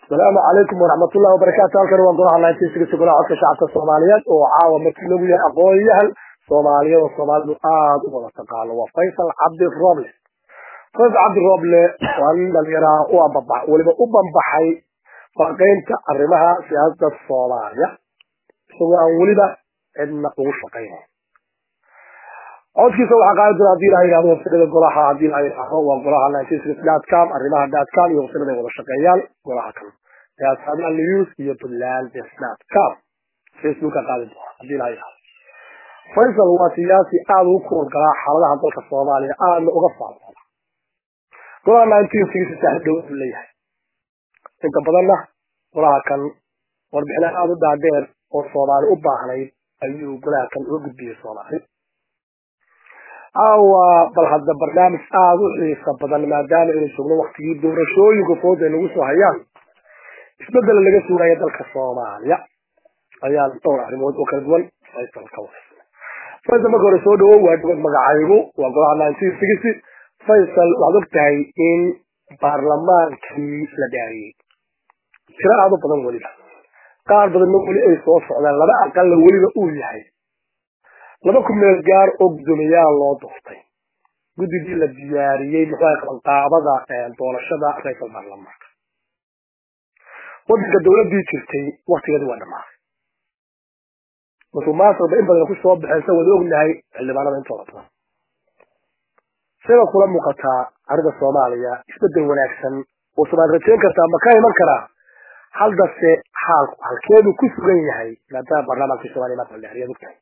asalaamu calaykum waraxmatullahi wabarakaatu halkan waa golaha nineteensiga golaha codka shacabka soomaaliyeed oo caawa markii lagu yahay aqoon-yahan soomaaliyeed oo soomaalidu aada u wada taqaano waa faysal cabdi roble faysal cabdi roble waa nin dhalinyaraha u ambabax weliba u bambaxay faqeynta arrimaha siyaasada soomaaliya isagoo aan weliba cidna ugu shaqaynayn codkiisa waxaa qaadi doona hadii la yihahdo wafsirada golaha hadii la yihahdo waa golaha com arrimaha datcom iyo wafsirada ay wada shaqeeyaan golaha kan yaasada news iyo puntland com facebooka qaadi doona hadii la yihahdo faysal waa siyaasi aada ugu kuurgalaa xaaladaha dalka soomaaliya aadna uga faafada golaha nineteen sixty saaxiib dhow leeyahay inta badanna golaha kan warbixina aada u dhaadheer oo soomaali u baahnayd ayuu golaha kan uga gudbiyey soomaali aawa bal hadda barnaamij aada u xiisa badan maadaama aynu joogno waktigii doorashooyinka fooda ay nagu soo hayaan isbedela laga suugaya dalka soomaaliya ayaan dhowr arrimood oo kala duwan faysal ka wada faysal marka hore soo dhawow waa dhawad magacaygu waa golaha nineteen sixty faysal waxaad og tahay in baarlamaankii la dhaariyey tiro aada u badan weliba qaar badanna weli ay soo socdaan laba aqalla weliba uu yahay laba ku meel gaar oo guddoomiyaal loo doortay guddigii la diyaariyey muxuu qabanqaabada doorashada ra-iisal baarlamaanka wadanka dawladii jirtay waktigeedi waa dhamaaday musuqmaasuqba in badan ku soo baxeen sa wada ognahay xildhibaanada intooda badan sida kula muuqataa arrinta soomaaliya isbedel wanaagsan oo soomaali rajayn kartaa ma ka iman karaa haldase xaalku halkeedu ku sugan yahay maadaama baarlamaankii soomaliya maanta la dhaariyaad ogtahay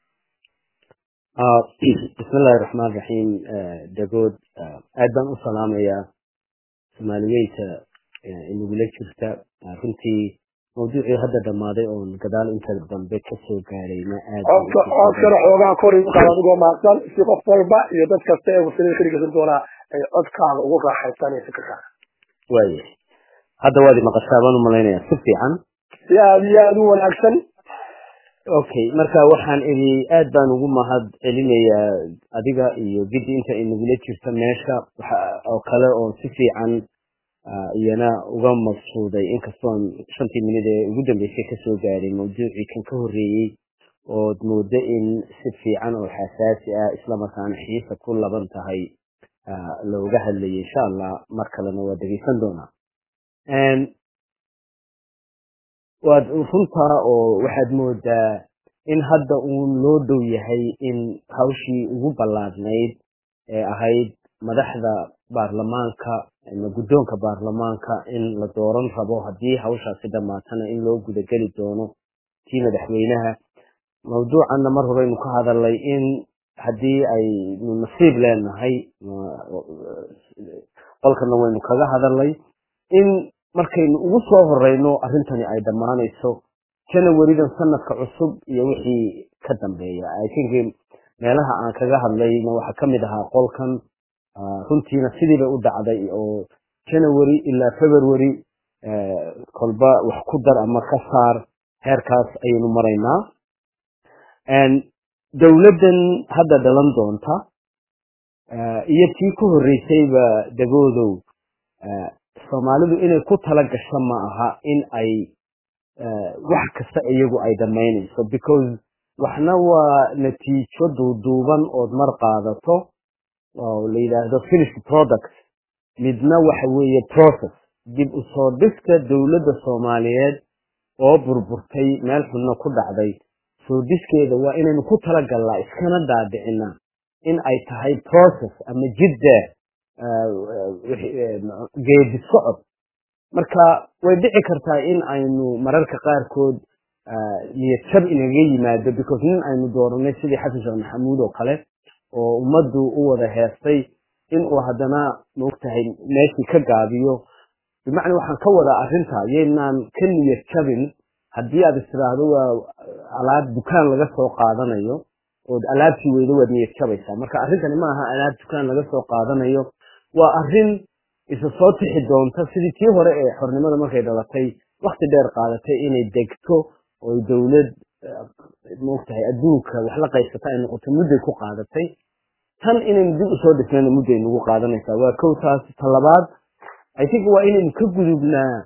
bismillahi raxmaan raxiim dagood aad baan u salaamayaa soomaaliyeynta inagula jirta runtii mawduucii hadda dhammaaday oon gadaal inta dambe kasoo gaarayna aadcodkana xoogaa kor igu qaad adigoo mahadsan si qof walba iyo dad kasta ee wasilada ka dhegeysan doonaa ay codkaada ugu raaxaysanaya fikirkaaga waaya hadda waad maqashaa baan u malaynayaa si fiican si aada iyo aada u wanaagsan okay marka waxaan idhi aad baan ugu mahad celinayaa adiga iyo giddi inta inagula jirta meesha oo kale oo si fiican iyana uga maqsuuday inkastoon shantii minid ee ugu dambeysay kasoo gaaray mawduucii kan ka horreeyey ood moodo in si fiican oo xasaasi ah islamarkaana xiisa ku laban tahay looga hadlayay insha allah mar kalena waa dhegeysan doonaa waad runtaa oo waxaad moodaa in hadda uun loo dhow yahay in hawshii ugu ballaadnayd ee ahayd madaxda baarlamaanka ama guddoonka baarlamaanka in la dooran rabo haddii hawshaasi dhammaatana in loo gudageli doono tii madaxweynaha mawduucanna mar horeynu ka hadalnay in haddii aynu nasiib leenahay qolkana waynu kaga hadalnay in markaynu ugu soo horeyno arrintani ay dhammaanayso janawaridan sanadka cusub iyo wixii ka dambeeya i think meelaha aan kaga hadlayna waxaa kamid ahaa qolkan runtiina sidii bay u dhacday oo janawary ilaa february kolba wax ku dar ama ka saar heerkaas ayaynu maraynaa dowladdan hadda dhalan doonta iyo tii ka horreysayba dagoodow soomaalidu inay ku tala gasho ma aha in ay wax kasta iyagu ay dhammaynayso because waxna waa natiijo duuduuban ood mar qaadato oo la yidhaahdo finished product midna waxa weeye process dib u soo dhiska dowladda soomaaliyeed oo burburtay meel xunno ku dhacday soo dhiskeeda waa inaynu ku talagallaa iskana dhaadhicina in ay tahay process ama jidda geedi socod marka way dhici kartaa in aynu mararka qaarkood niyad jab inaga yimaado because nin aynu dooranay sidii xasan sheekh maxamuud oo kale oo ummaddu u wada heestay inuu haddana maogtahay meeshii ka gaabiyo bimacnaa waxaan ka wadaa arrinta yaynaan ka niyad jabin haddii aad istiraahdo waa alaab dukaan laga soo qaadanayo ood alaabtii weydo waad niyad jabaysaa marka arrintani ma aha alaab dukaan laga soo qaadanayo waa arrin isa soo tixi doonta sidii tii hore ee xornimada markay dhalatay wakti dheer qaadatay inay degto oo dowlad maogtahay adduunka wax la qaysata ay noqoto mudday ku qaadatay tan inaynu dib usoo dhisnayna mudday nagu qaadanaysaa waa kow taas talabaad i think waa inaynu ka gudubnaa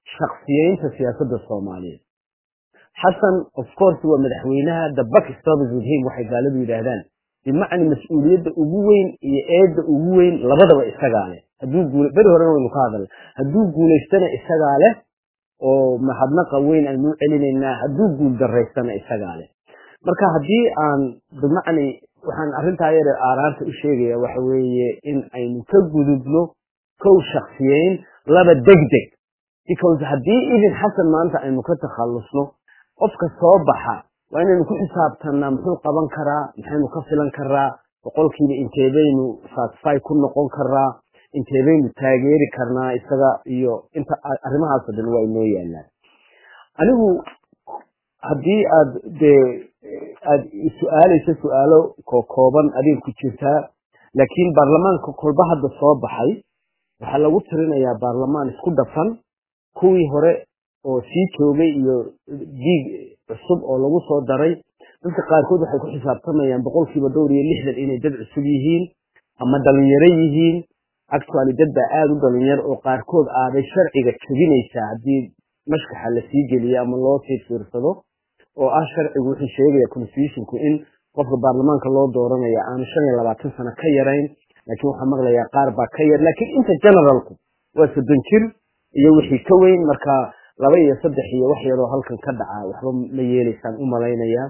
shaksiyeynta siyaasadda soomaaliyeed xasan of course waa madaxweynaha the buck stops with him waxay gaaladu yidhaahdaan bimacna mas-uuliyadda ugu weyn iyo eedda ugu weyn labadaba isagaa leh hadduu guul beri horena waynu ka hadalna hadduu guulaystana isagaa leh oo mahadnaqa weyn aynu u celinaynaa hadduu guul daraystana isagaa leh marka haddii aan bimacni waxaan arrintaa yare aaraarta u sheegaya waxa weeye in aynu ka gudubno kow shaksiyeyn laba degdeg because haddii idin xasan maanta aynu ka takhallusno qofka soo baxa waa inaynu ku xisaabtanaa muxuu qaban karaa maxaynu ka filan karaa boqolkiiba inteebaynu satisfy ku noqon karaa inteebaynu taageeri karnaa isaga iyo inta arrimahaasoo dhan waa inoo yaalaan anigu haddii aad dee aad su-aalayso su-aalo kokooban adiga ku jirtaa laakiin baarlamaanka kolba hadda soo baxay waxaa lagu tirinayaa baarlamaan isku dhafan kuwii hore oo sii joogay iyo diig cusub oo lagu soo daray dadka qaarkood waxay ku xisaabtamayaan boqolkiiba dhowr iyo lixdan inay dad cusub yihiin ama dhalinyaro yihiin actually dad baa aada u dhalinyar oo qaarkood aaday sharciga jebinaysaa haddii mashkaxa la sii geliyo ama loo sii fiirsado oo ah sharcigu wuxuu sheegaya constitutionku in qofka baarlamaanka loo dooranaya aanu shan iyo labaatan sano ka yarayn laakiin waxaa maqlayaa qaar baa ka yar laakiin inta generalku waa soddon jir iyo wixii ka weyn marka laba iyo saddex iyo wax yaroo halkan ka dhaca waxba ma yeelaysaan u malaynayaa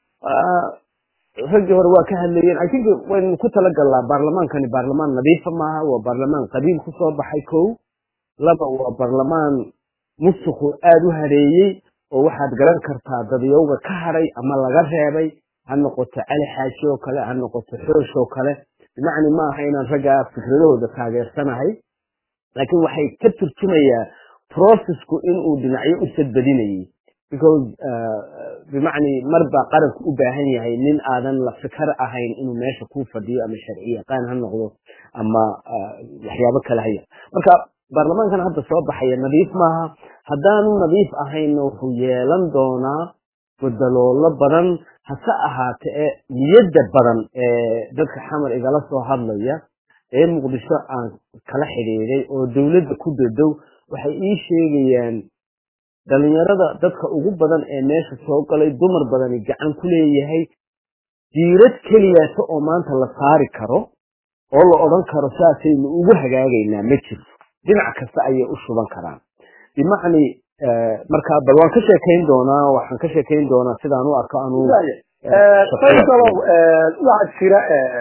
raggii hore waa ka hadlayeen i think waynu ku talagalnaa baarlamaankani baarlamaan nadiifa maaha waa baarlamaan qabiil kusoo baxay kow laba waa baarlamaan musuqu aada u hareeyey oo waxaad garan kartaa dadyowga ka hadhay ama laga reebay ha noqoto cali xaaji oo kale ha noqoto xoosh oo kale bimacni ma aha inaan raggaa fikradahooda taageersanahay laakiin waxay ka turjumayaa processku inuu dhinacyo u sadbadinayay because bimacni mar baa qaranku u baahan yahay nin aadan la fikar ahayn inuu meesha ku fadhiyo ama sharci yaqaan ha noqdo ama waxyaabo kale haya marka baarlamaankan hadda soo baxaya nadiif maaha haddaanu nadiif ahaynna wuxuu yeelan doonaa godaloolo badan hase ahaate ee niyadda badan ee dadka xamar igala soo hadlaya ee muqdisho aan kala xidhiiday oo dowladda ku dadow waxay ii sheegayaan dhalinyarada dadka ugu badan ee meesha soo galay dumar badani gacan ku leeyahay jiirad keliyaato oo maanta la saari karo oo la odhan karo saasaynu ugu hagaagaynaa ma jirto dhinac kasta ayay u shuban karaan bimacni marka bal waan ka sheekayn doonaa waxaan ka sheekayn doonaa sidaan u arko anuu saydow waxaa jira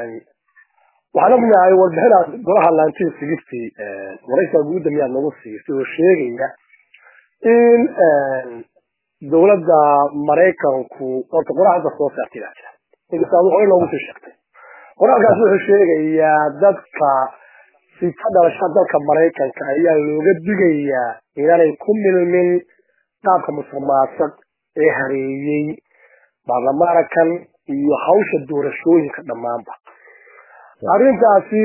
waxaan ognahay warbixinaad golaha laantii sigirtii waraysaa guudda miyaad nagu siisay oo sheegaya in dowladda maraykanku horta qoraxda soo saartay baa jira inkasaad hore loogu sii sheegtay qoraalkaas wuxuu sheegayaa dadka si ka dhalasha dalka maraykanka ayaa looga digayaa inaanay ku milmin qaabka musuqmaasuq ee hareeyey baarlamaankan iyo hawsha doorashooyinka dhammaanba arrintaasi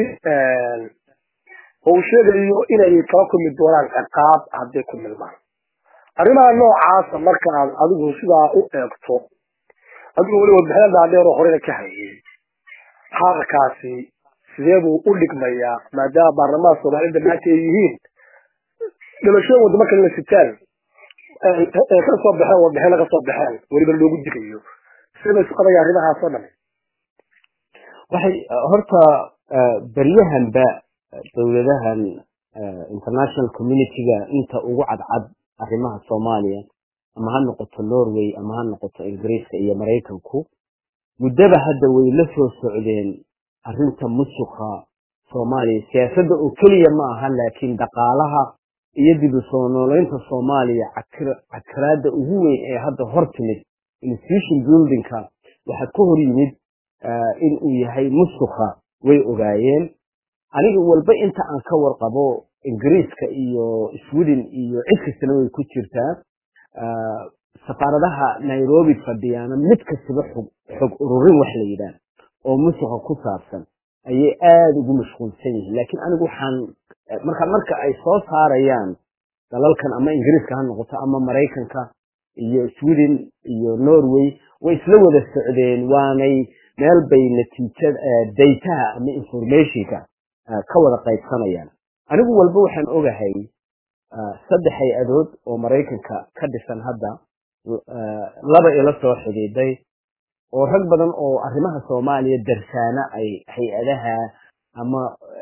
uu sheegayo inay kala kulmi doonaan ciqaab hadday ku milmaan arrimaha noocaasa markaad adigu sidaa u eegto adigu weli warbixina dhaadheer oo horena ka hayay xaalkaasi sidee buu u dhigmayaa maadaama baarlamaanka soomaalida maanta ay yihiin dhalashooyin wadamo kalena sitaan ee ka soo baxeen warbixina ka soo baxeen weliba loogu digayo sida isu qabaya arrimahaasoo dhan waxay horta beryahanba dowladahan international communityga inta ugu cadcad arrimaha soomaaliya ama ha noqoto norway ama ha noqoto ingiriiska iyo maraykanku muddaba hadda way la soo socdeen arrinta musuqa soomaaliya siyaasadda oo keliya ma aha laakiin dhaqaalaha iyo dib u soo nooleynta soomaaliya cakiraadda ugu weyn ee hadda hor timid institution buildingka waxaa ka hor yimid in uu yahay musuqa way ogaayeen aniga walba inta aan ka warqabo ingiriiska iyo sweden iyo cid kastana way ku jirtaa safaaradaha nairobi fadhiyaana mid kastaba xog xog ururin wax la yidhaah oo musuqa ku saabsan ayay aada ugu mashquulsan yihiin laakiin anigu waxaan marka marka ay soo saarayaan dalalkan ama ingiriiska ha noqoto ama maraykanka iyo sweden iyo norway way isla wada socdeen waanay meel bay natiijada daytaha ama informationka ka wada qaybsanayaan anigu walba waxaan ogahay saddex hay-adood oo maraykanka ka dhisan hadda laba ila soo xidhiiday oo rag badan oo arrimaha soomaaliya darsaana ay hay-adaha ama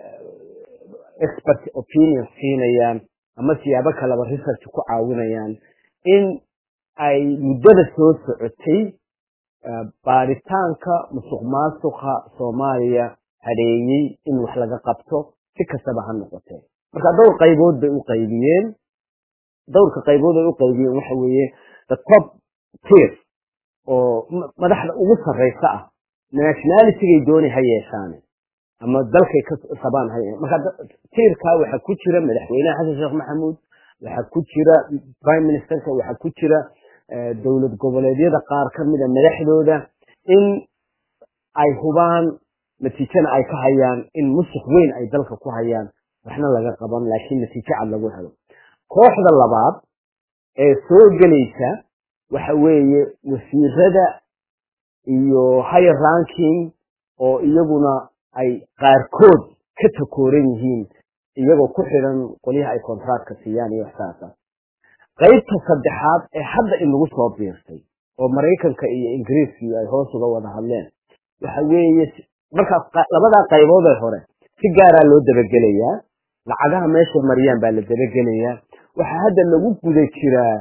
expert opinion siinayaan ama siyaabo kaleba research ku caawinayaan in ay muddada soo socotay baaritaanka musuq maasuqa soomaaliya hareeyey in wax laga qabto si kastaba ha noqotee marka dhowr qaybood bay u qaybiyeen dhowrka qaybood ay u qaybiyeen waxa weeye the top tier oo madaxda ugu sarraysa ah nationalitygay dooni ha yeeshaane ama dalkay ka sabaan ha marka tiirkaa waxaa ku jira madaxweynaha xasan sheekh maxamuud waxaa ku jira prime ministerka waxaa ku jira dowlad goboleedyada qaar ka mida madaxdooda in ay hubaan natiijana ay ka hayaan in musuq weyn ay dalka ku hayaan waxna laga qaban laakiin natiijo cad lagu helo kooxda labaad ee soo gelaysa waxa weeye wasiirada iyo higher ranking oo iyaguna ay qaarkood ka takooran yihiin iyagoo ku xidhan qolyaha ay contractka siiyaan iyo waxsaasa qaybta saddexaad ee hadda inagu soo biirtay oo maraykanka iyo ingiriiskii ay hoos uga wada hadleen waxa weeye markaas labadaa qaybood ee hore si gaaraa loo dabagelayaa lacagaha meeshay mariyaan baa la dabagelayaa waxaa hadda lagu guda jiraa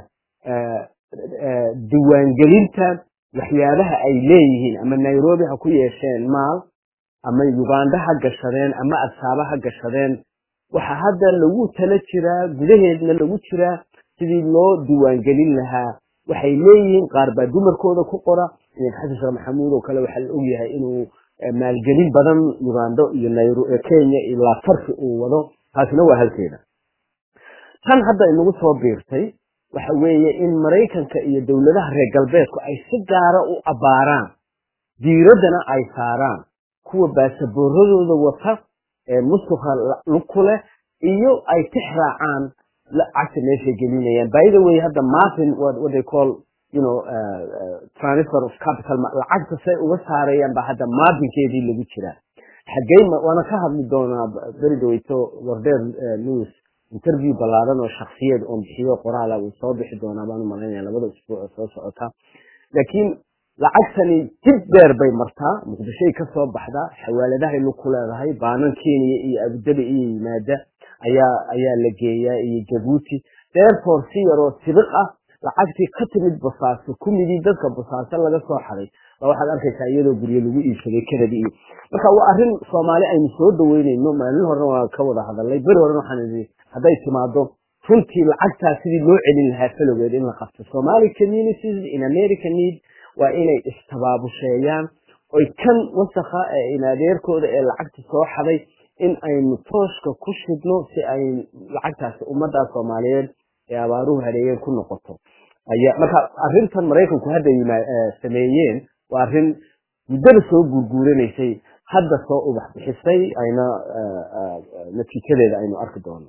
diiwaangelinta waxyaabaha ay leeyihiin ama nairobi ha ku yeesheen maal ama uganda ha gashadeen ama adsaaba ha gashadeen waxaa hadda lagu tala jiraa gudaheedna lagu jiraa sidii loo diiwaangelin lahaa waxay leeyihiin qaar baa dumarkooda ku qora xasan sheekh maxamuud oo kale waxaa la ogyahay inuu maalgelin badan ugando iyo kenya ilaa farki uu wado taasina waa halkeeda tan hadda inagu soo biirtay waxa weeye in maraykanka iyo dowladaha reer galbeedku ay si gaara u abbaaraan diiraddana ay saaraan kuwa baasaboorradooda wata ee musuqa ku leh iyo ay tix raacaan lacagta meeshay gelinayaan by the way hadda martin what, what they call you know uh, uh, transfer of capital lacagta say uga saarayaan ba hadda martinkeedii lagu jiraa xaggey waana ka hadli doonaa beri dhaweyto wardeer news interview ballaaran oo shaksiyad oon bixiyo qoraala uu soo bixi doonaa baan u malaynaya labada usbuuc oo soo socota laakiin lacagtani dib dheer bay martaa muqdishoy ka soo baxdaa xawaaladahay lug ku leedahay baanan kenya iyo abudabi iyo yimaada ayaa ayaa la geeyaa iyo jabuuti therefore si yaroo sibiq ah lacagtii ka timid basaaso kumidii dadka basaaso laga soo xaday baa waxaad arkaysaa iyadoo guryo lagu iibsaday kanadi iyo marka waa arrin soomaali aynu soo dhaweynayno maalin horena waa ka wada hadalnay beri horena waxaan idhi hadday timaado runtii lacagtaa sidii loo celin lahaa falowgeed in la qabto somali communities in america need waa inay istabaabusheeyaan oy kan wasakha ee inadeerkooda ee lacagta soo xaday in aynu tooshka ku shidno si ay lacagtaasi ummaddaa soomaaliyeed ee abaaruhu hareeyeen ku noqoto aya marka arrintan maraykanku hadda sameeyeen waa arrin muddada soo guurguuranaysay hadda soo ubax bixisay ayna natiijadeeda aynu arki doono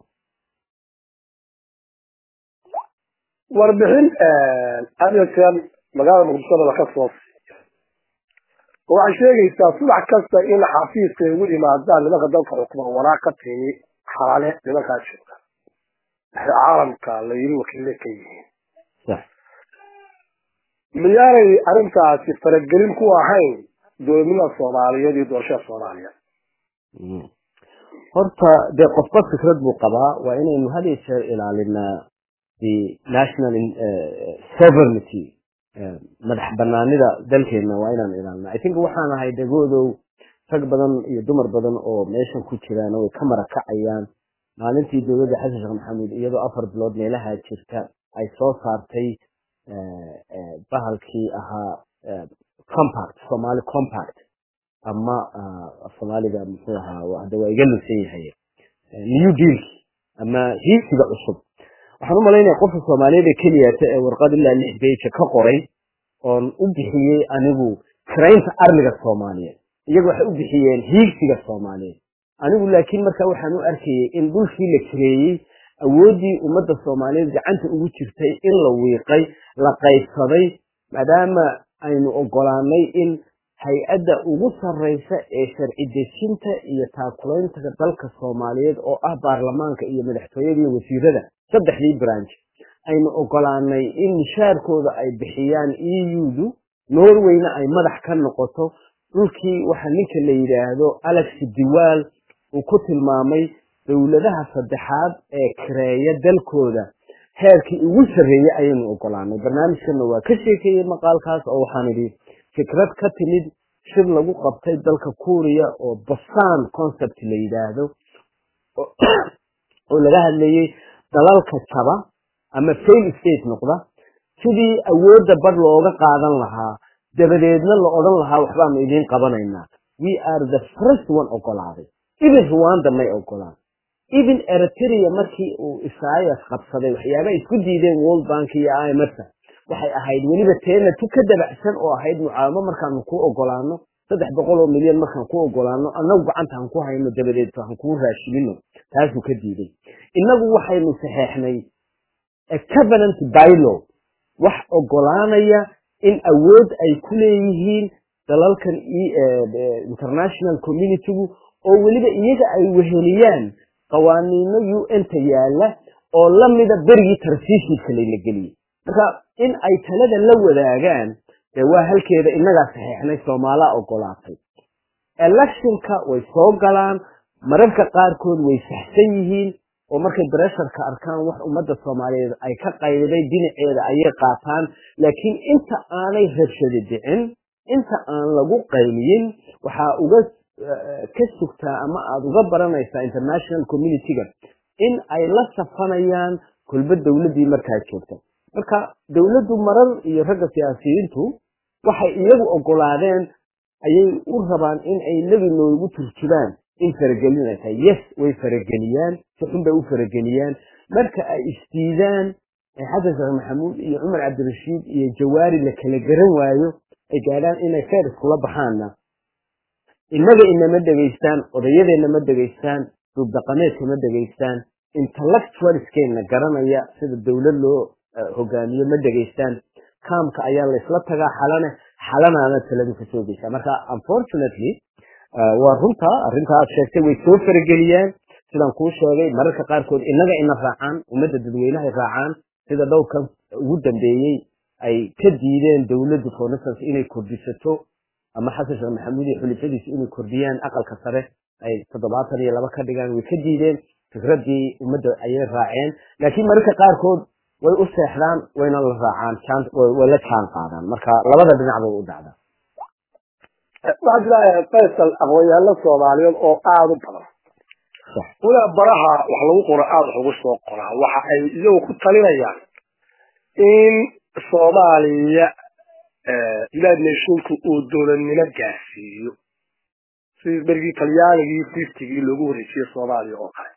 warbixin adeerkan magaalada muqdishada laka soo siiya waxay sheegaysaa subax kasta in xafiiska ay ugu yimaadaan nimanka dalka xukuma waraaq ka timi xalaale nimankaa jooga caalamka la yiri wakiille ka yihiin miyaanay arrintaasi faragelin ku ahayn dowladnimada soomaaliyeed iyo doorashada soomaaliya horta dee qofba fikrad buu qabaa waa inaynu had iyo jeer ilaalinaa the national sovereignty madax banaanida dalkeena waa inaan ilaalina i think waxaan ahay degoodow rag badan iyo dumar badan oo meeshan ku jiraan way ka marakacayaan maalintii dowladda xasan sheekh maxamuud iyadoo afar bilood meelaha jirta ay soo saartay bahalkii ahaa compact somali compact ama soomaaliga muxuu ahaa hadda waa iga lusan yahay new dealki ama hiisiga cusub waxaan u malaynaya qofka soomaaliyeed ee keliyata ee warqad ilaa lix beja ka qoray oon u bixiyey anigu karaynta arliga soomaaliyeed iyaga waxay u bixiyeen hiigsiga soomaaliyeed anigu laakiin marka waxaan u arkayey in dhulkii la kareeyey awooddii ummadda soomaaliyeed gacanta ugu jirtay in la wiiqay la qaybsaday maadaama aynu ogolaanay in hay-adda ugu sarraysa ee sharci dejinta iyo taakulaynta dalka soomaaliyeed oo ah baarlamaanka iyo madaxtooyada iyo wasiirada saddexdii branch aynu ogolaanay in mishaarkooda ay bixiyaan eu-du norwayna ay madax ka noqoto dhulkii waxa ninka la yidhaahdo alex diwaal uu ku tilmaamay dowladaha saddexaad ee kareeya dalkooda heerkii ugu sarreeyey ayaynu ogolaanay barnaamijkana waa ka sheekeeyey maqaalkaas oo waxaan idhi fikrad ka timid shir lagu qabtay dalka kuuriya oo basan concept la yidhaahdo oo laga hadlayey dalalka jaba ama fail state noqda sidii awoodda bar looga qaadan lahaa dabadeedna la odhan lahaa waxbaanu idiin qabanaynaa we are the first one ogolaaday even rwanda may ogolaan even eritrea markii uu isaias qabsaday waxyaaba isku diideen world bank iyo imfta waxay ahayd weliba teena tu ka dabacsan oo ahayd mucaawamo markaanu ku ogolaano saddex boqol oo milyan markaan ku ogolaano annagu gacanta han ku hayno dabadeed han kuu raashimino taasuu ka diiday innagu waxaynu saxeexnay covenant bylaw wax ogolaanaya in awood ay ku leeyihiin dalalkan international communitygu oo weliba iyaga ay weheliyaan qawaaniino un-ta yaala oo lamida berigii tarsiishiidka layla geliyey marka in ay talada la wadaagaan dee waa halkeeda innagaa saxeexnay soomaalaa ogolaatay electionka way soo galaan mararka qaarkood way saxsan yihiin oo markay bresharka arkaan wax ummadda soomaaliyeed ay ka qayday dhinaceeda ayay qaataan laakiin inta aanay rabshadi dhicin inta aan lagu qayliyin waxaa uga ka sugtaa ama aada uga baranaysaa international community-ga in ay la safanayaan kolba dowladdii markaa joogta marka dowladdu marar iyo ragga siyaasiyiintu waxay iyagu ogolaadeen ayay u rabaan in ay nebi noogu turjubaan in faragelin ay tahay yes way farageliyaan si xun bay u farageliyaan marka ay isdiidaan xasan sheekh maxamuud iyo cumar cabdirashiid iyo jawaari la kala garan waayo ay gaadhaan inay feer iskula baxaanna innaga inama dhegaystaan odayadeenna ma dhegaystaan duubdaqameedka ma dhegaystaan intellectualskeenna garanaya sida dowlad loo hogaamiyo ma dhegaystaan kaamka ayaa laysla tagaa xalane xalanaana taladu kasoo geysaa marka unfortunately waa runta arrinta aad sheegtay way soo farageliyaan sidaan kuu sheegay mararka qaarkood innaga ina raacaan ummadda dadweynahay raacaan sida dhowrkan ugu dambeeyey ay ka diideen dowladdu for instance inay kordhisato ama xasan sheekh maxamuud iyo xulifadiisu inay kordhiyaan aqalka sare ay toddobaatan iyo laba ka dhigaan way ka diideen fikraddii ummadda ayay raaceen laakiin mararka qaarkood way u seexdaan wayna la raacaan way la jaan qaadaan marka labada dhinac bay u dhacdaa waxaa jira faysal aqoonyahanno soomaaliyeed oo aada u badan ulaa baraha wax lagu qoro aada wax ugu soo qoraa waxa ay iyagu ku talinayaan in soomaaliya united nationku uu dowladnimo gaarsiiyo sidii berigii talyaanigii fiftygii loogu wareejiyey soomaaliya oo kale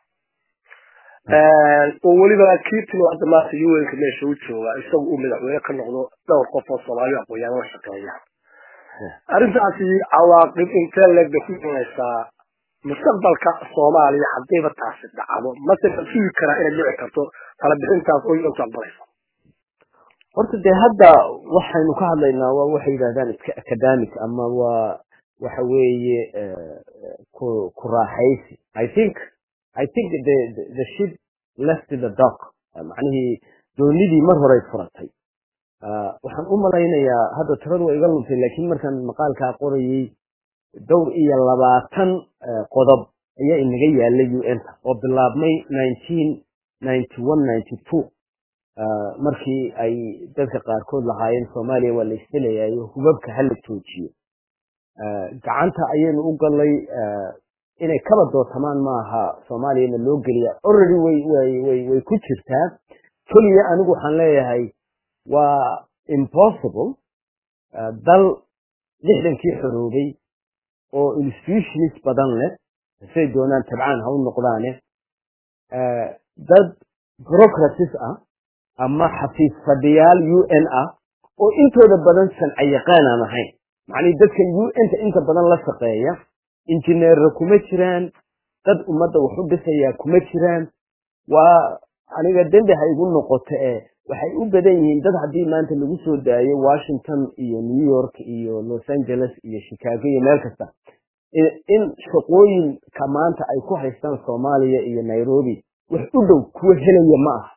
oo weliba kii timi hadda maanta un-ka meesha u jooga isagu uu madaxweyne ka noqdo dhowr qof oo soomaaliya aqoonyahan la shaqeeya arrintaasi cawaaqib intee leeg bay ku imanaysaa mustaqbalka soomaaliya haddayba taasi dhacdo mase la sugi karaa inay dhici karto tala bixintaas oo yontu aqbalayso horta dee hadda waxaynu ka hadlaynaa waa waxay yidhahdaan iska academic ama waa waxa weeye ku ku raaxaysi i think i think the the ship left the dock macnihii doonidii mar horay furatay waxaan u malaynayaa hadda tiradu waa iga luntay laakiin markaan maqaalkaa qorayey dhowr iyo labaatan qodob ayaa inaga yaalay un-ta oo bilaabmay nineteen ninety one ninety two markii ay dadka qaarkood lahaayeen soomaaliya waa la isdelayayo hubabka hala joojiyo gacanta ayaynu u galay inay kaba dootamaan maaha soomaaliyana loo geliya already way way way way ku jirtaa keliya anigu waxaan leeyahay waa impossible dal lixdankii xoroobay oo institutionis badan leh say doonaan tabcaan ha u noqdaane dad bureaucratis ah ama xafiis fadhiyaal u n ah oo intooda badan sanca yaqaan aan ahayn macnihii dadkan u n ta inta badan la shaqeeya injineerra kuma jiraan dad ummadda wax u dhisayaa kuma jiraan waa aniga dembi ha igu noqoto ee waxay u badan yihiin dad haddii maanta lagu soo daayo washington iyo new york iyo los angeles iyo chicago iyo meel kasta in shaqooyinka maanta ay ku haystaan soomaaliya iyo nairobi wax u dhow kuwa helaya ma aha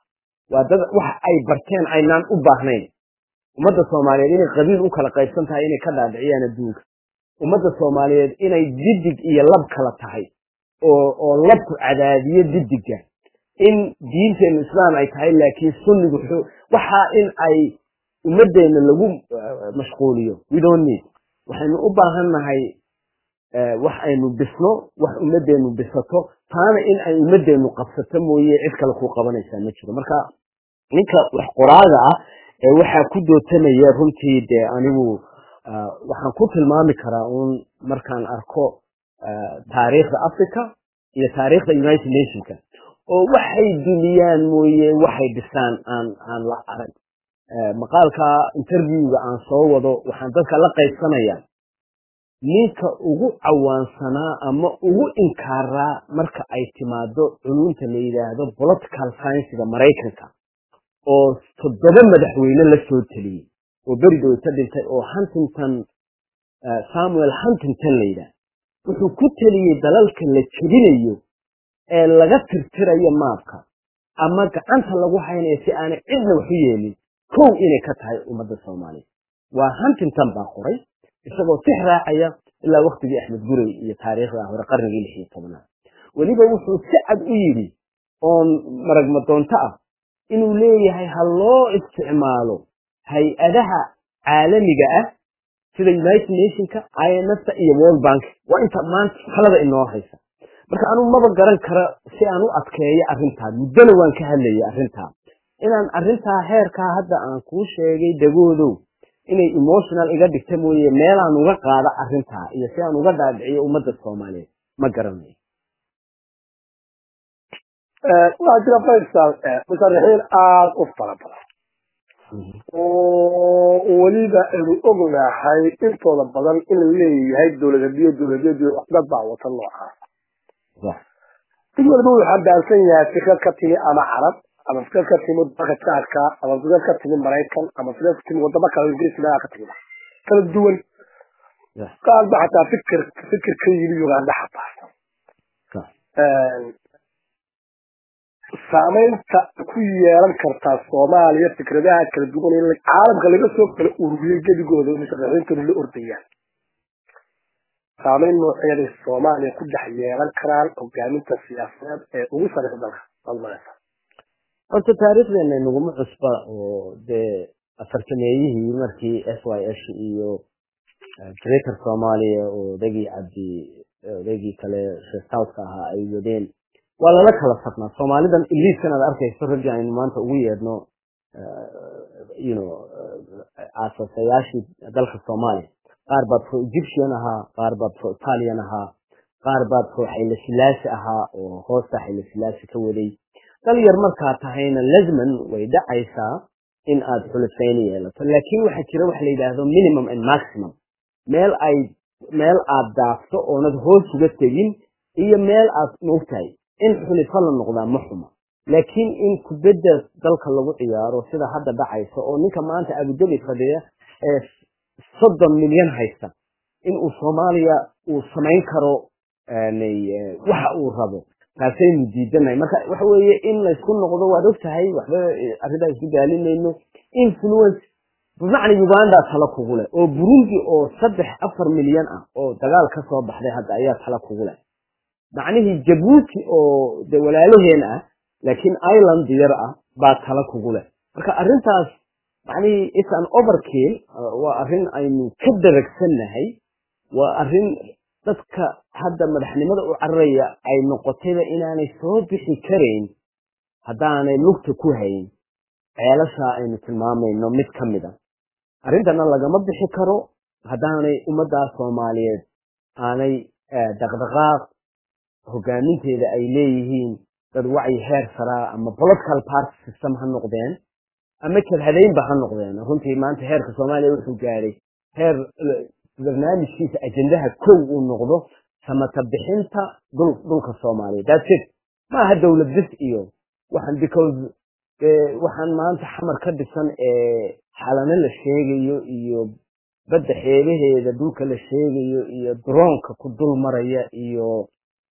waa dad wax ay barteen aynaan u baahnayn ummadda soomaaliyeed inay qabiil u kala qaybsan tahay inay ka dhaadhiciyaan adduunka ummadda soomaaliyeed inay didig iyo lab kala tahay oo oo labku cadaadiyo didigga in diinteenu islaam ay tahay laakiin sunnigu waxaa in ay ummaddeena lagu mashquuliyo we don't need waxaynu u baahan nahay wax aynu bisno wax ummaddeenu bisato taana in ay ummaddeenu qabsato mooye cid kale ku qabanaysaa ma jiro marka ninka wax qoraaga ah ee waxaa ku dootanaya runtii dee anigu waxaan ku tilmaami karaa uun markaan arko taariikhda africa iyo taariikhda united nationka oo waxay duniyaan mooye waxay dhisaan aan aan la arag maqaalka interviewga aan soo wado waxaan dadka la qaybsanaya ninka ugu cawaansanaa ama ugu inkaaraa marka ay timaado culunta la yidhaahdo political sciensiga maraykanka oo toddoba madaxweyne la soo teliyey oo beridowta dhintay oo huntington samuel huntington la yidhaah wuxuu ku teliyey dalalka la jebinayo ee laga tirtirayo maabka ama gacanta lagu haynayo si aanay cidna waxu yeelin kow inay ka tahay ummadda soomaaliya waa huntington baa qoray isagoo six raacaya ilaa waktigii axmed gurey iyo taariikhda hore qarnigii lix iyo tobnaad weliba wuxuu si cad u yidhi oon maragmadoonto ah inuu leeyahay ha loo isticmaalo hay-adaha caalamiga ah sida united nationka imfta iyo world bank waa inta maanta talada inoo haysa marka anugu maba garan kara si aan u adkeeyo arrintaa muddona waan ka hadlayay arrintaa inaan arrintaa heerkaa hadda aan kuu sheegay dagoodow inay emotional iga dhigta mooye meelaan uga qaada arrintaa iyo si aan uga dhaadhiciyo ummadda soomaaliyeed ma garanayo waxaa jira faysal musharaxiin aada u fara badan oo weliba aynu ognahay intooda badan inuu leeyahay dowladadiyo dowladyadu dad baa wata noocaas mid waliba wuxuu xambaarsan yahay fikrad ka timi ama carab ama fikrad ka timi dalka jaarka ama fikrad ka timi maraykan ama fikrad ka timi wadamo kale ingiriis meelaha ka timi kala duwan qaar ba xataa fikir fikir ka yimi uganda xambaarsan saamaynta ku yeelan kartaa soomaaliya fikradaha kala duwan in caalamka laga soo kala ururiyey gedigooda musharaxiintuna la ordayaan saamayn nooceeday soomaaliya ku dhex yeelan karaan hogaaminta siyaasadeed ee ugu sareysa dalka almaleysa horta taariikhdeena inaguma cusba oo dee afartameeyihii markii s y s iyo greater soomaaliya oo odagii cabdi odagii kale sheekhtowska ahaa ay wadeen waa lala kala sabnaa soomaalidan iliiskan aad arkayso raggii aynu maanta ugu yeedhno you know aasasayaashii dalka soomaaliya qaar baad pro egyptian ahaa qaar baad pro italian ahaa qaar baad pro xayla silaasi ahaa oo hoosta xayla silaasi ka waday dal yar markaa tahayna lazman way dhacaysaa in aad xulufayni yeelato laakiin waxaa jira waxa la yidhaahdo minimum and maximum meel ay meel aad daafto oonad hoos uga tegin iyo meel aad moogtahay in xulifo la noqdaa ma xuma laakiin in kubadda dalka lagu ciyaaro sida hadda dhacaysa oo ninka maanta abudabi fadhiya ee soddon milyan haysta in uu soomaaliya uu samayn karo waxa uu rabo taasaynu diidanahay marka waxa weeye in laysku noqdo waad og tahay waxba arrintaa isku daalinayno influence bimacna uganda tala kugu leh oo burundi oo saddex afar milyan ah oo dagaal ka soo baxday hadda ayaa tala kugu leh macnihii jabuuti oo de walaalaheen ah laakiin ireland yar ah baa tala kugu leh marka arrintaas macnihii it's an overkill waa arrin aynu ka daragsannahay waa arrin dadka hadda madaxnimada u cararaya ay noqotayba inaanay soo bixi karayn haddaanay lugta ku hayn ceelashaa aynu tilmaamayno mid ka mid a arrintana lagama bixi karo haddaanay ummaddaa soomaaliyeed aanay dhaqdhaqaaq hogaaminteeda ay leeyihiin dad wacyi heer saraa ama political party system ha noqdeen ama jabhadaynba ha noqdeen runtii maanta heerka soomaaliya wuxuu gaadhay heer barnaamijkiisa ajendaha kow uu noqdo samata bixinta dhulka soomaaliya that's it maaha dowlad bis iyo waxaan because waxaan maanta xamar ka dhisan ee xalano la sheegayo iyo badda xeebaheeda dhulka la sheegayo iyo droonka ku dul maraya iyo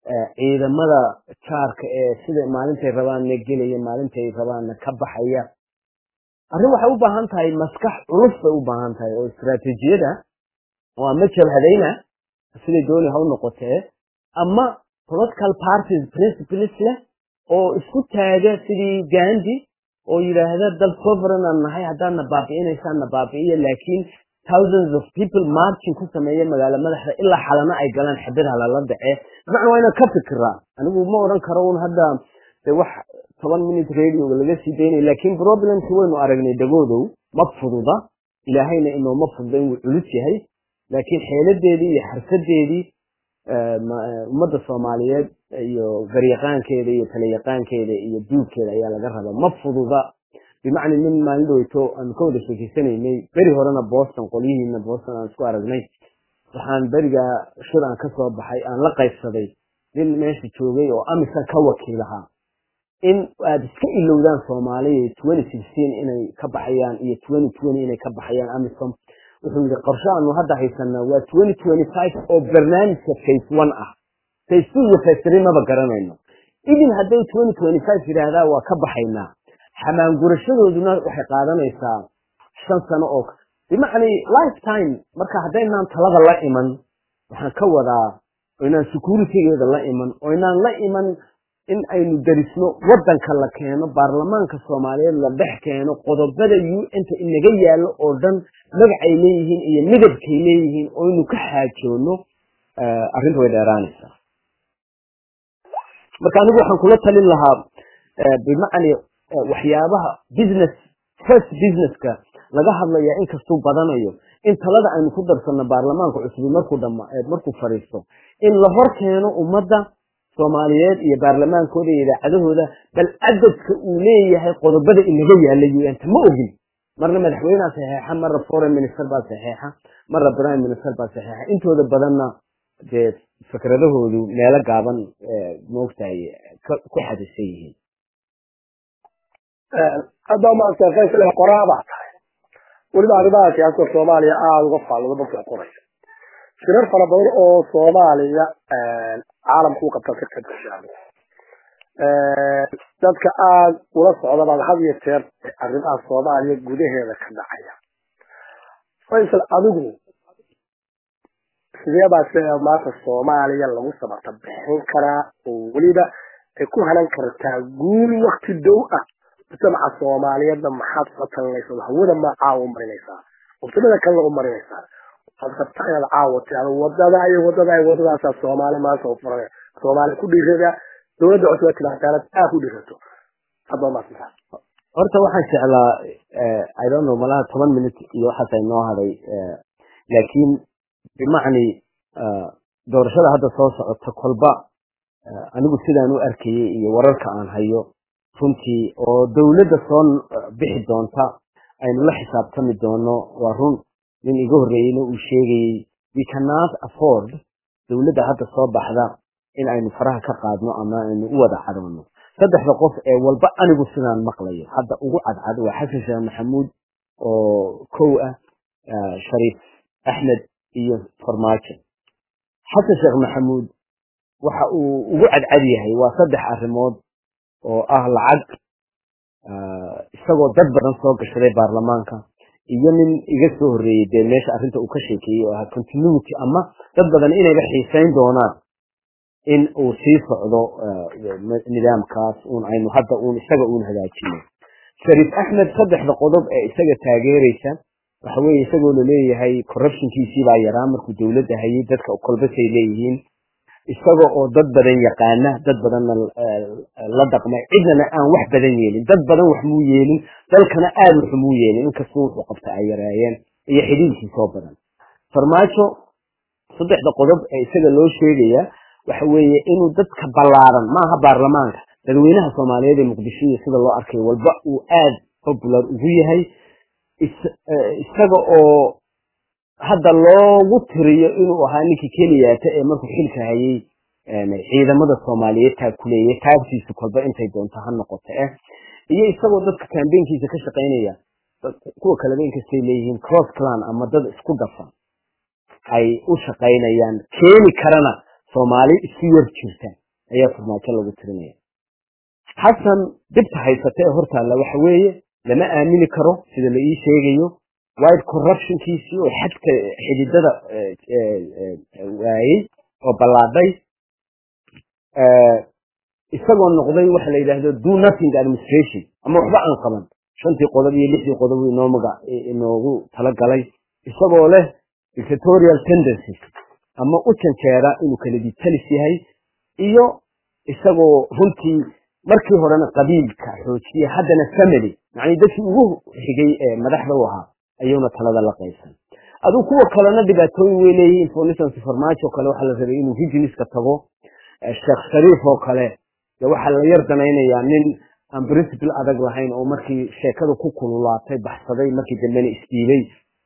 ciidamada jaarka ee sida maalintay rabaanna gelaya maalintay rabaanna ka baxaya arrin waxay u baahan tahay maskax culus bay u baahan tahay oo istaraatiijiyada oo ama jabhadayna siday dooni ha u noqotee ama political parties principles leh oo isku taaga sidii gandi oo yidhaahda dal sovereign aan nahay haddaadna baabi'inaysaanna baabi'iya laakiin thousands of people marching ku sameeya magaalo madaxda ilaa xalana ay galaan xabad halala dhacee macna waa inaan ka fikiraa anigu ma odhan karo un hadda de wax toban minute radioga laga sii daynaya laakiin problemki waynu aragnay dagoodow ma fududa ilaahayna inooma fududa inuu culus yahay laakiin xeeladeedii iyo xarfadeedii ummadda soomaaliyeed iyo garyaqaankeeda iyo talayaqaankeeda iyo duubkeeda ayaa laga rabaa ma fududa bimacna nin maalin dhoweyto aanu ka wada sheekeysanaynay beri horena boston qolyihiina boston aan isku aragnay waxaan berigaa shir aan kasoo baxay aan la qaybsaday nin meesha joogay oo amisan ka wakiilahaa in aada iska ilowdaan soomaaliya twenty sixteen inay ka baxayaan iyo twenty twenty inay ka baxayaan amisom wuxuu yidhi qorshe aanu hadda haysanaa waa twenty twenty five oo barnaamijka face one ah face two iyo face three maba garanayno idin hadday twenty twenty five yidhaahdaa waa ka baxaynaa xamaangurashadooduna waxay qaadanaysaa shan sano oo bimacnii lifetime marka haddaynaan talada la iman waxaan ka wadaa oo inaan securitygeeda la iman oo inaan la iman in aynu darisno waddanka la keeno baarlamaanka soomaaliyeed la dhex keeno qodobada u nta inaga yaallo oo dhan magacay leeyihiin iyo midabkay leeyihiin oo inu ka xaajoono arrinta way dheeraanaysaa marka anigu waxaan kula talin lahaa bimacni waxyaabaha business first businesska laga hadlaya inkastuu badanayo in talada aynu ku darsanno baarlamaanka cusubi markuu dhama markuu fadhiisto in la hor keeno ummadda soomaaliyeed iyo baarlamaankooda iyo idaacadahooda bal cadadka uu leeyahay qodobada inaga yaalla un-ta ma ogin marna madaxweyneha saxeexa marna foreign minister baa saxeexa marna prime minister baa saxeexa intooda badanna dee fikradahoodu meelo gaaban moogtahay ku xadisan yihiin hadda maanta faysal qoraa baa tahay weliba arrimaha siyaasada soomaaliya aada uga faallado marka qoraysa shirar fara badan oo soomaaliya caalamka u qabta ka kadashaan dadka aada ula socda baad had iyo jeer arrimaha soomaaliya gudaheeda ka dhacaya faysal adigu sidee baa sida maanta soomaaliya lagu sabarta bixin karaa oo weliba ay ku hanan kartaa guul wakti dow ah mujtamaca soomaaliyeedna maxaad soo talinaysaa hawada ma caawa marinaysaa waqtimada kalena u marinaysaa waxaad rabtaa inaad caawa tiado wadada iyo wadada iyo wadadaasaa soomaali maanta u furan soomaali ku dhiirada dowladda cusub ee tilaataanad aa ku dhiirato hadba maasanta horta waxaan jeclaa i don't know malaha toban minute iyo waxaas ay noo haday laakiin bimacni doorashada hadda soo socota kolba anigu sidaan u arkayay iyo wararka aan hayo runtii oo dowladda soo bixi doonta aynu la xisaabtami doono waa run nin iga horreeyeyna uu sheegayey we cannot afford dowladda hadda soo baxda in aynu faraha ka qaadno ama aynu u wada cadoono saddexda qof ee walba anigu sidaan maqlayo hadda ugu cadcad waa xasan sheekh maxamuud oo kow ah shariif axmed iyo farmaajo xasan sheekh maxamuud waxa uu ugu cadcad yahay waa saddex arrimood oo ah lacag isagoo dad badan soo gashaday baarlamaanka iyo nin iga soo horreeyey dee meesha arrinta uu ka sheekeeyey oo ahaa continuity ama dad badan inayba xiisayn doonaan in uu sii socdo nidaamkaas un aynu hadda uun isaga uun hagaajino shariif axmed saddexda qodob ee isaga taageeraysa waxa weeye isagoo laleeyahay corruptionkiisii baa yaraa markuu dowladda hayay dadka kolbasay leeyihiin isaga oo dad badan yaqaana dad badanna la dhaqmay cidnana aan wax badan yeelin dad badan wax muu yeelin dalkana aada wax muu yeelin inkastoo wuxuu qabta ay yareeyeen iyo xidhiidkii soo badan farmaajo saddexda qodob ee isaga loo sheegaya waxa weeye inuu dadka ballaaran maaha baarlamaanka dadweynaha soomaaliyeed ee muqdisho iyo sida loo arkayo walba uu aada popular ugu yahay isaga oo hadda loogu tiriyo inuu ahaa ninkii keliyaata ee markuu xilka hayay ciidamada soomaaliyeed taakuleeyay taagtiisu kolba intay doonto ha noqoto eh iyo isagoo dadka kambeynkiisa ka shaqaynaya kuwa kaleba inkastay leeyihiin cross clan ama dad isku dhafan ay u shaqaynayaan keeni karana soomaali isku yar jirta ayaa farmaajo lagu tirinaya xasan dhibta haysata ee hortaalla waxa weeye lama aamini karo sida la ii sheegayo wide corruptionkiisii oo xadka xididada waayey oo ballaadhay isagoo noqday waxa la yidhaahdo do nothing administration ama waxba aan qaban shantii qodob iyo lixdii qodob inoo maga inoogu talagalay isagoo leh dictatorial tendencies ama u janjeera inuu kala ditalis yahay iyo isagoo runtii markii horena qabiilka xoojiye haddana family macnii dadkii ugu xigay ee madaxda u ahaa ayuuna talada la qaysan aduu kuwa kalena dhibaatooyin way leeyihiin for instance farmaajo kale waxaa la rabay inuu hijiniska tago sheekh shariif oo kale de waxaa la yar danaynayaa nin aan principle adag lahayn oo markii sheekada ku kululaatay baxsaday markii dambena isdiilay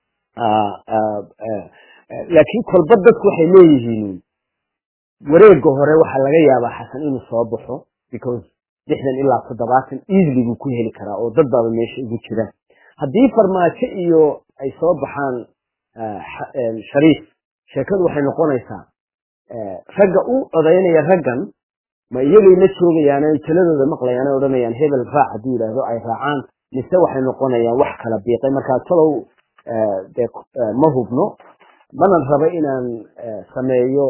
laakiin kolba dadku waxay leeyihiin wareega hore waxaa laga yaabaa xasan inuu soo baxo because lixdan ilaa toddobaatan easily buu ku heli karaa oo dad baaba meesha ugu jira haddii farmaajo iyo ay soo baxaan shariif sheekadu waxay noqonaysaa ragga u odaynaya raggan ma iyagay la joogayaan ay taladooda maqlayaan ay odhanayaan hebel raac hadduu yidhaahdo ay raacaan mise waxay noqonayaan wax kala biiqay markaa talow dee ma hubno mana rabo inaan sameeyo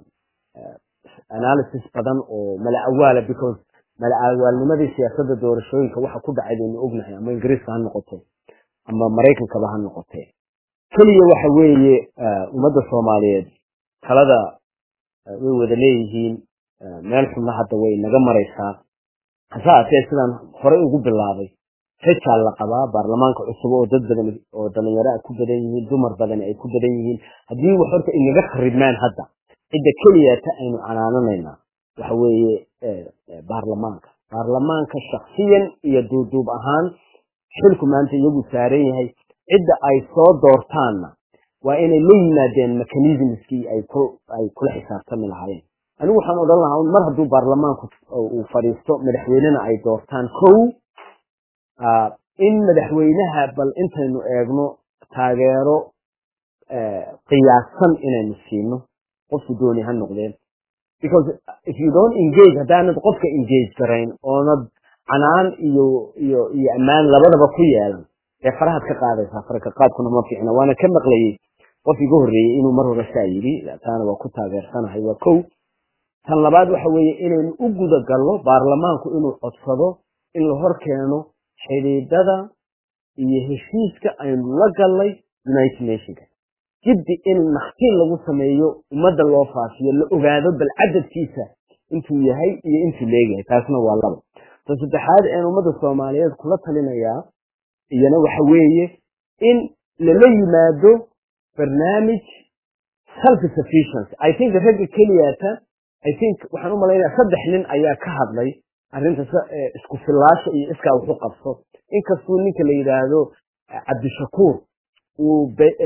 analysis badan oo mala awaala because mala awaalnimadii siyaasadda doorashooyinka waxa ku dhacay baynu ognahay ama ingiriiska ha noqoto ama maraykankaba ha noqotee keliya waxa weeye ummadda soomaaliyeed talada way wada leeyihiin meel xunna hadda way naga maraysaa hase haatee sidaan horey ugu bilaabay rajaa la qabaa baarlamaanka cusub oo dad badan oo dhalinyaro a ku badan yihiin dumar badan ay ku badan yihiin haddii wax horta inaga kharibmaan hadda cidda keliyata aynu canaananaynaa waxa weeye baarlamaanka baarlamaanka shaksiyan iyo duuduub ahaan xilku maanta iyagu saaran yahay cidda ay soo doortaanna waa inay la yimaadeen mechanismskii ay ay kula xisaabtami lahaayeen anigu waxaan odhan lahaa mar hadduu baarlamaanku uu fadhiisto madaxweynena ay doortaan kow in madaxweynaha bal intaynu eegno taageero qiyaasan inaynu siino qofku dooni ha noqdeen because if you don't engage haddaanad qofka engage garayn oonad canaan iyo iyo iyo ammaan labadaba ku yeelan dee farahaad ka qaadaysaa faraka qaadkuna ma fiicna waana ka maqlayey qof iga horreeyey inuu mar hore saa yidhi taana waa ku taageersanahay waa kow tan labaad waxa weeye inaynu u guda gallo baarlamaanku inuu codsado in la hor keeno xidhiidhada iyo heshiiska aynu la gallay united nationka jiddi in naktiin lagu sameeyo ummadda loo faafiyo la ogaado bal cadadkiisa intuu yahay iyo intuu leeyahay taasna waa laba ta saddexaad een ummadda soomaaliyeed kula talinayaa iyana waxa weeye in lala yimaado barnaamij self sufficiency i think ragga keliyata i think waxaan u malaynaya saddex nin ayaa ka hadlay arrinta isku fillaasha iyo iskaa wax u qabso inkastuu ninka la yidhaahdo cabdishakuur uu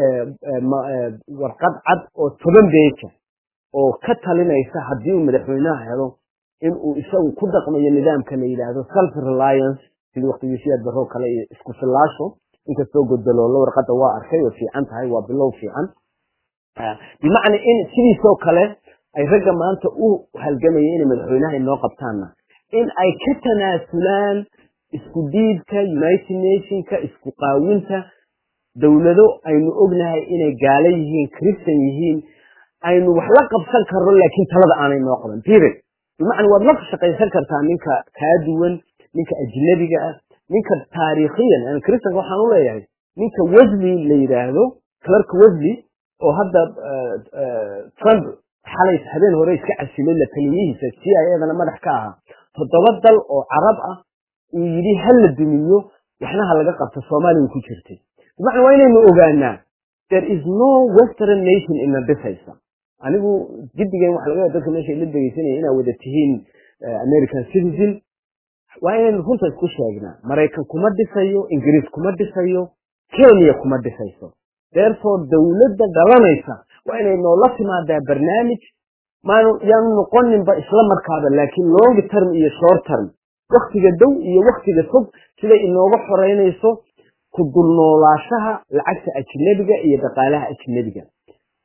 warqad cad oo toban beeja oo ka talinaysa haddii uu madaxweynaha helo in uu isagu ku dhaqmayo nidaamka la yidhaahdo self reliance sidii waqtigiisiyaad baroo kale iyo isku fillaasho inkastoo godaloolo warqadda waa arkay oo fiican tahay waa bilow fiican bimacna in sidiisoo kale ay ragga maanta u halgamaya inay madaxweynaha inoo qabtaanna in ay ka tanaasulaan isku diidka united nationka isku qaawinta dowlado aynu ognahay inay gaalo yihiin christan yihiin aynu wax la qabsan karno laakiin talada aanay noo qaban period bimacna waad la shaqaysan kartaa ninka kaa duwan ninka ajnabiga ah ninka taariikhiyan christanka waxaan u leeyahay ninka wesley la yidhaahdo clark wesley oo hadda trump xalay habeen hore iska casilay la taliyihiisa c i edana madax ka ahaa toddoba dal oo carab ah uu yidhi ha la dumiyo waxna ha laga qabto soomaaliya ku jirtay bimacna waa inaynu ogaanaa there is no western nation ina dhisaysa anigu jiddigan waxa laga yaaba dadka meesha la dhegeysanaya inaad wada tihiin american citizen waa inaynu runta isku sheegnaa maraykan kuma dhisayo ingiriis kuma dhisayo kenya kuma dhisayso therefore dowladda dhalanaysa waa inay noola timaadaa barnaamij maanu yaanu noqoninba isla markaaba laakiin long term iyo short term waktiga dow iyo waktiga fog siday inooga xoreynayso ku dulnoolaashaha lacagta ajnabiga iyo dhaqaalaha ajnabiga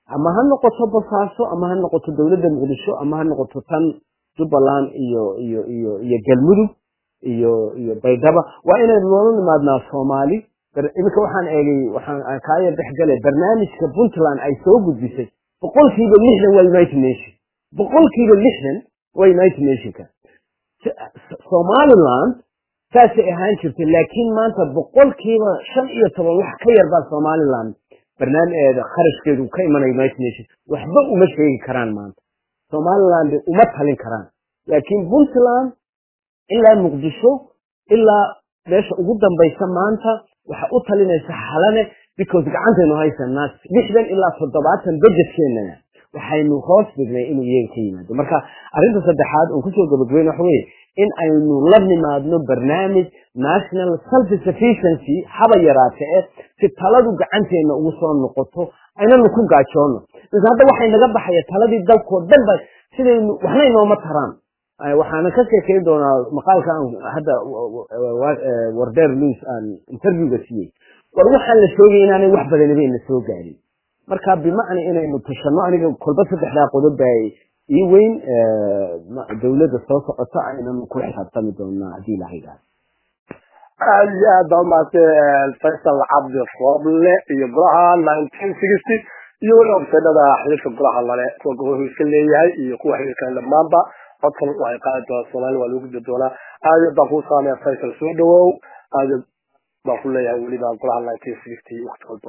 ama ha noqoto bosaaso ama ha noqoto dowladda muqdisho ama ha noqoto tan jubbaland iyo iyo iyo iyo galmudug iyo iyo baydhaba waa inaynu noola nimaadnaa soomaali iminka waxaan eegay waxaan kaaya dhexgalay barnaamijka puntland ay soo gudbisay boqolkiiba lixdan waa united nation boqolkiiba lixdan waa united nationka somaliland saasay ahaan jirtay laakiin maanta boqolkiiba shan iyo toban wax ka yar baa somaliland barnaamijkeeda kharashkeedu ka imanaya united nation waxba uma sheegi karaan maanta somaliland uma talin karaan laakiin puntland ilaa muqdisho ilaa meesha ugu dambaysa maanta waxa u talinaysa xalane because gacantaynu haysanaa lixdan ilaa toddobaatan budgetkeenana waxaynu hoos dhignay inuu iyaga ka yimaado marka arrinta saddexaad oon kusoo gabagabeyn waxa weye in aynu la nimaadno barnaamij national self sufficiency haba yaraate e si taladu gacanteena ugu soo noqoto aynanu ku gaajoono mise hadda waxay naga baxaya taladii dalkoo dhan ba sidaynu waxna inooma taraan waxaana ka sheekeyn doonaa maqaalka aan hadda wardeer louis aan interviewga siiyey war waxaan la sheegay inaanay wax badaniba ina soo gaarin marka bimacna inaynu tashano aniga kolba saddexdaa qodob baa ii weyn dawladda soo socota aynanu ku xisaabtami doonaa haddii ilaha yidhahdo aad iyo aad baa umahadsay faysal cabdi roble iyo golaha nineteen sixty iyo weli obsedhada xiriirka golaha lale kuwa gobolku iska leeyahay iyo kuwa xiriirka dhammaanba codkan waxay qaadi doonaa soomaali waa lagu gudbi doonaa aad iyo baan kuu saamaya faysal soo dhawow aad baan ku leeyahay weliba golaha nineteen sixty waqti walba